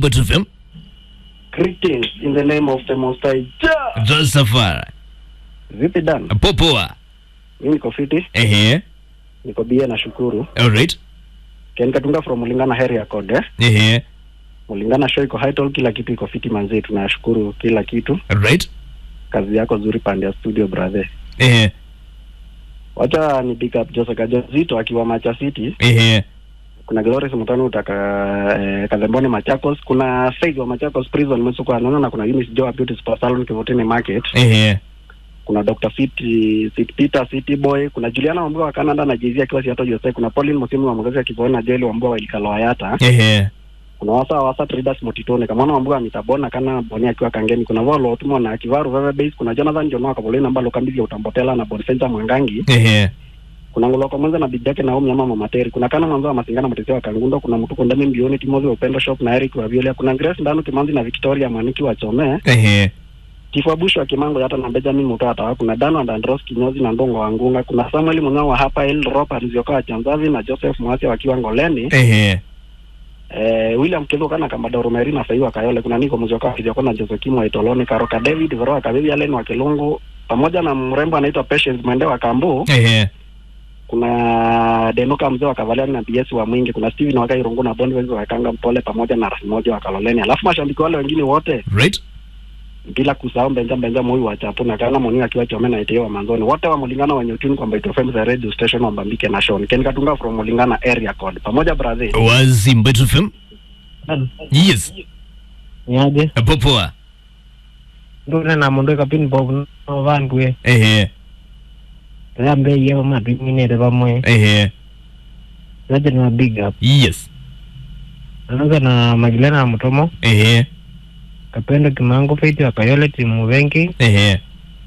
Mbwetu FM. Greetings in the name of the Most High. Ja! Josafara. Vipi Dan? Popoa. Mimi niko fiti, Ehe. niko bie na shukuru. Alright. Ken Katunga from Mulingana area code. Eh? Ehe. Mulingana show iko high tall, kila kitu iko fiti manzi, tunashukuru kila kitu. Alright. Kazi yako nzuri pande ya studio brother. Ehe. Wacha ni big up Jose Kajazito akiwa Macha City. Ehe. Kuna Glorious Mutano utaka eh, Kazemboni Machakos, kuna Faith wa Machakos Prison Msuko Anono na kuna Eunice Joa Beauty Spa Salon Kivutini Market. Ehe. kuna Dr. City, City Peter City Boy, kuna Juliana Wambua wa Canada na Jay-Z akiwa Seattle USA, kuna Pauline Musimu wa Mgazi akiwa na Joel Wambua wa Ilikalo Hayata, Ehe. kuna Wasa Wasa Traders Motitone, kama Wambua mitabona kana Boni akiwa Kangeni, kuna Volo Otumo na Kivaru Veve Base, kuna Jonathan Jonoa Kaboleni ambalo kambizi ya utambotela na Boniface Mwangangi, Ehe. kuna Ngoloko Mwanza na bibi yake Naomi ama Mama Teri, kuna Kana Mwanza wa Masingana Mtetezi wa Kangundo, kuna Mtuko Ndemi Mbioni Timozi wa Upendo Shop na Eric wa Viola, kuna Grace Ndanu Kimanzi na Victoria Mwaniki wa Chome, Ehe. Kifua Bush wa Kimango hata na Benjamin Mutata, kuna Dano and Andros Kinyozi na Ndongo wa Ngunga, kuna Samuel Munyao wa hapa El Ropa Nzioka wa Chanzavi na Joseph Mwasi wakiwa Ngoleni, Ehe. eh, William Kezo kana kama Doro Meri na Faiwa Kayole, kuna Niko Mzioka wa Kizioka na Jose Kimo wa Itoloni, Karoka David Veroa Kabibi Allen wa Kilungu pamoja na mrembo anaitwa Patience Mwende wa Kambu, Ehe. kuna Denuka mzee wa Kavaliani na BS wa Mwingi, kuna Steven wa Kairungu na Boniface wa Kanga Mpole pamoja na Rasimoja wa Kaloleni, alafu mashabiki wale wengine wote Right. bila kusahau Benja Benja Moi wa Chapu na kana Moni akiwa Chome na Iteo wa Manzoni, wote wa Mulingana wenye utuni kwamba Ito FM the radio station wa Mbambike na Shon Ken Katunga from Mulingana area code pamoja Brazil. Wazi Mbwetu FM. Yes. niaje Popoa. ndune na mundu kapini bob no vandue Ehe. rambe ye ma dwingine vamwe Ehe. zaje na big up Yes. anaanza na magilena na mutomo Ehe. kapendo kimango feiti wakayole timu vengi Ehe.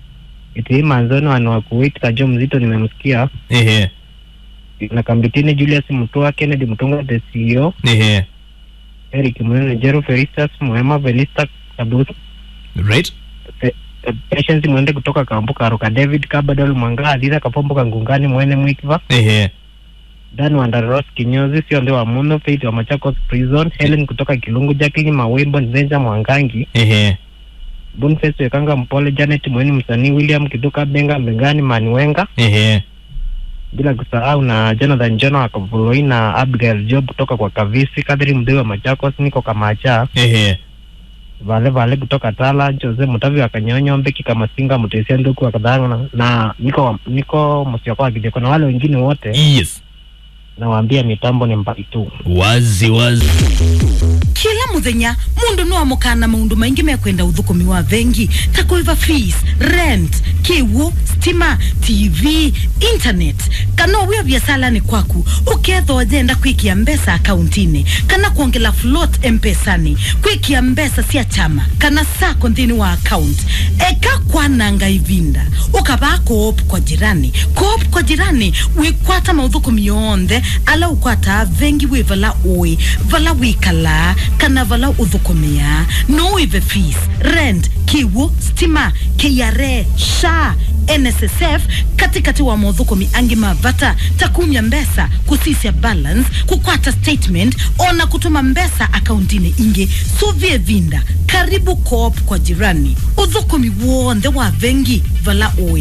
iti manzoni wani wa kuwait kajo mzito nimemsikia Ehe. na kambitini julius mutua kennedy mutunga the ceo Ehe. eric munene jero feristas muhema velista kabusu Right. patience mwende kutoka kambu karuka david kabadol mwanga adhira kapombo kangungani mwene mwikiva Ehe. Dan Wandaros kinyozi sio ndio wa muno Faith wa Machakos Prison Helen kutoka Kilungu Jacqueline Mawimbo Nzenja Mwangangi Ehe. Boniface Wekanga Mpole Janet Mweni msanii William Kiduka Benga Mbengani Maniwenga Ehe. bila kusahau na Jonathan Jono wa Kavuloi na Abigail Job kutoka kwa Kavisi Kadri Mdee wa Machakos niko Kamacha Ehe. Vale Vale kutoka Tala Jose Mutavi wa Kanyonyo Mbeki kama Singa Mutesia Nduku wa Kadhanga na, na niko niko Msioko wa Kideko na wale wengine wote Yes. nawaambia mitambo ni mbali tu Wazi wazi. kila muthenya mundu no amukana maundu maingi mekwenda uthukumi wa vengi ta kuiva fees rent kiwu stima tv internet kana wio biasalani kwaku ukethwa jenda kwikia mbesa akauntini kana kuongela float mpesani kwikia mbesa cia chama kana sako nthini wa account eka kwananga ivinda ukavaa koop kwa jirani koop kwa jirani wikwata mauthukumi yonthe ala ukwata vengi wi vala ui vala wikala kana vala uthukumia no wive fees rent kiwu stima kra sha nssf katikati wa mauthukumi angi mavata takumya mbesa kusisya balance kukwata statement ona kutuma mbesa akauntini ingi suvie vinda karibu coop kwa jirani uthukumi wonthe wa vengi vala ui